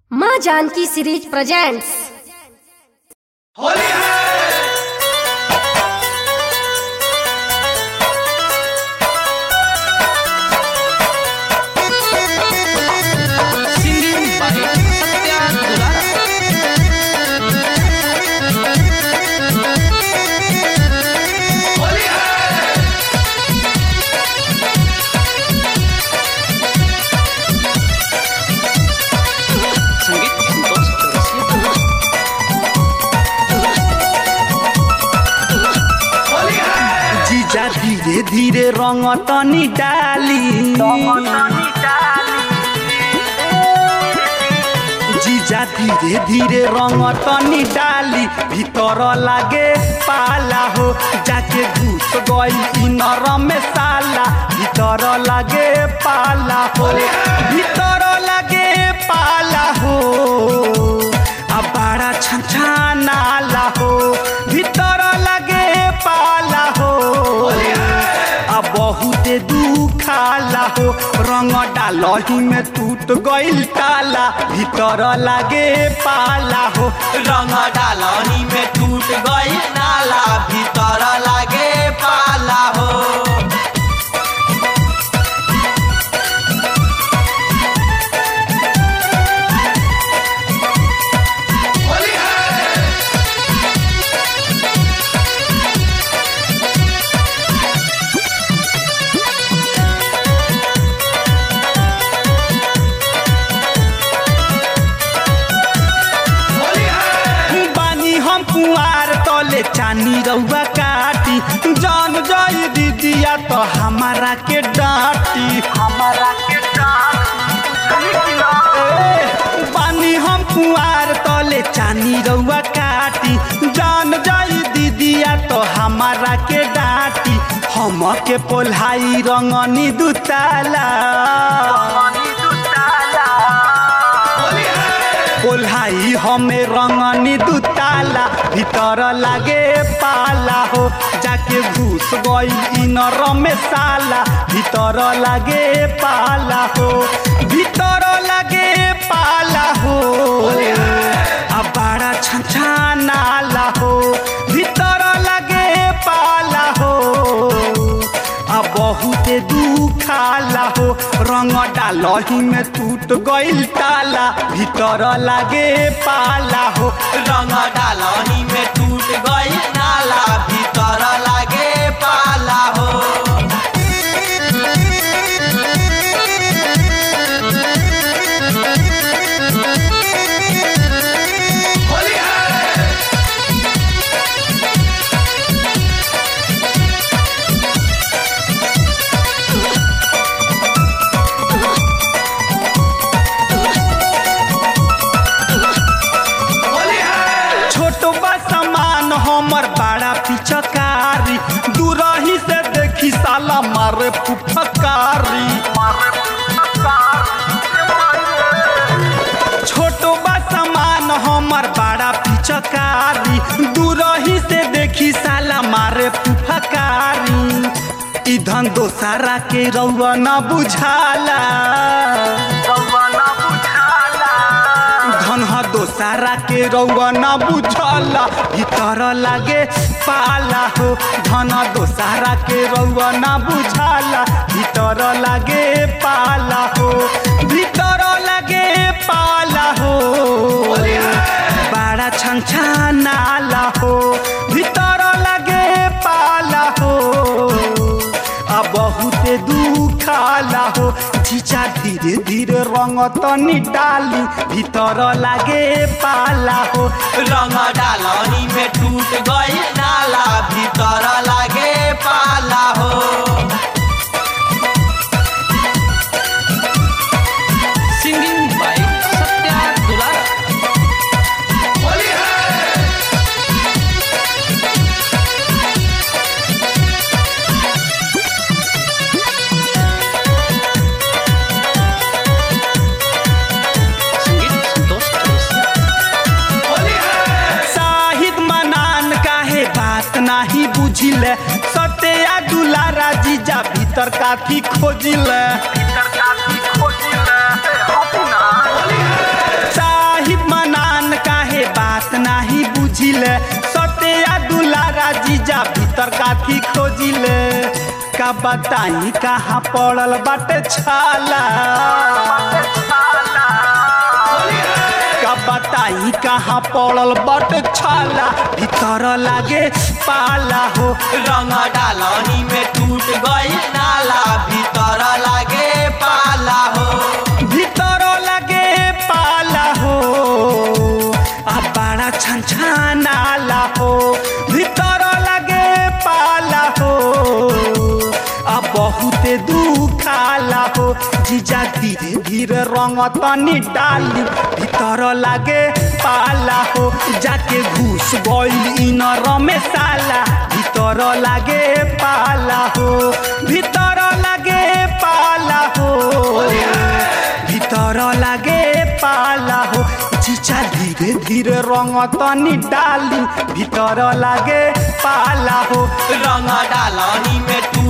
माँ Janaki series presents Holi है Singing by Satya Dulara. Holi है संगीत संतोष चौरसिया होली है जीजा धीरे धीरे रंग तनी डाली जीजा धीरे धीरे रंग तनी डाली भीतर लागे पाला हो जाके घुस गई इनर में साला भीतर लागे पाला हो भीतर लागे पाला हो आ बड़ा छछानाला हो भीतर लागे पाला हो आ बहुते दुखाला हो रंग डालही में टूट गइल ताला भीतर लागे पाला हो रंग डालनी में टूट गई नाला भीतर लागे पाला हो होली है होली है बानी हम कुआर तले चानी रउआ काटी जान जाई दीदिया तो हमारा के डांटी हमारा के डांटी बानी हम कुआर तले चानी रउआ काटी जान जाई दीदिया तो हमारा के डांटी हम के पोल्हाई रंगनी दुताला होली है कोल्हाई हमें रंगनी दुताला भीतर लागे पाला हो जाके घुस गई इनर में साला भीतर लागे पाला हो भीतर लागे पाला हो आ बड़ा छछानाला हो भीतर लागे पाला हो आ बहुते दुखाला हो रंग डालही में टूट गइल ताला भीतर लागे पाला हो रंग डालनी में टूट गई नाला भीतर लागे पाला हो होली है होली है छोटो बा सामान हमर बड़ा पिचकारी दूरही से देखी साला मारे फुफकारी छोटो बा सामान हमर बड़ा पिचकारी दूरही से देखी साला मारे फुफकारी इधन दोसारा के रउआ न बुझाला धन ह दोसारा के रउआ न बुझला भीतर लागे पाला हो धन दोसारा के रउआ न बुझला भीतर लागे पाला हो भीतर लागे पाला हो बड़ा छछानाला हो भीतर लागे पाला हो आ बहुते दुखाला हो जीजा धीरे धीरे रंग तनी डाली भीतर लागे पाला हो रंग डालनी में टूट गई नाला भीतर लागे पाला हो Singing by Satya Dulara. Holi है संगीत संतोष चौरसिया होली है साहिद मनान काहे बात नाही बुझिले सत्या दुलारा जीजा भीतर काथी खोजिले भीतर काथी खोजिले काथी खोजिले का बताई कहाँ पड़ल बाटे छाला का बताई कहाँ पड़ल बाटे छाला भीतर लागे पाला हो रंग डालनी में टूट गई नाला भीतर लागे पाला हो भीतर लागे पाला हो आ बड़ा छनछनाला हो भीतर लागे पाला हो आ बहुते दुखाला हो जीजा धीरे धीरे रंग तनी डाली भीतर लागे पाला हो जाके घुस गइल इनर में साला भीतर लागे पाला हो भीतर लागे पाला हो भीतर लागे पाला हो चिचा धीरे धीरे रंग तनी डाली भीतर लागे पाला हो रंग डालनी में टूट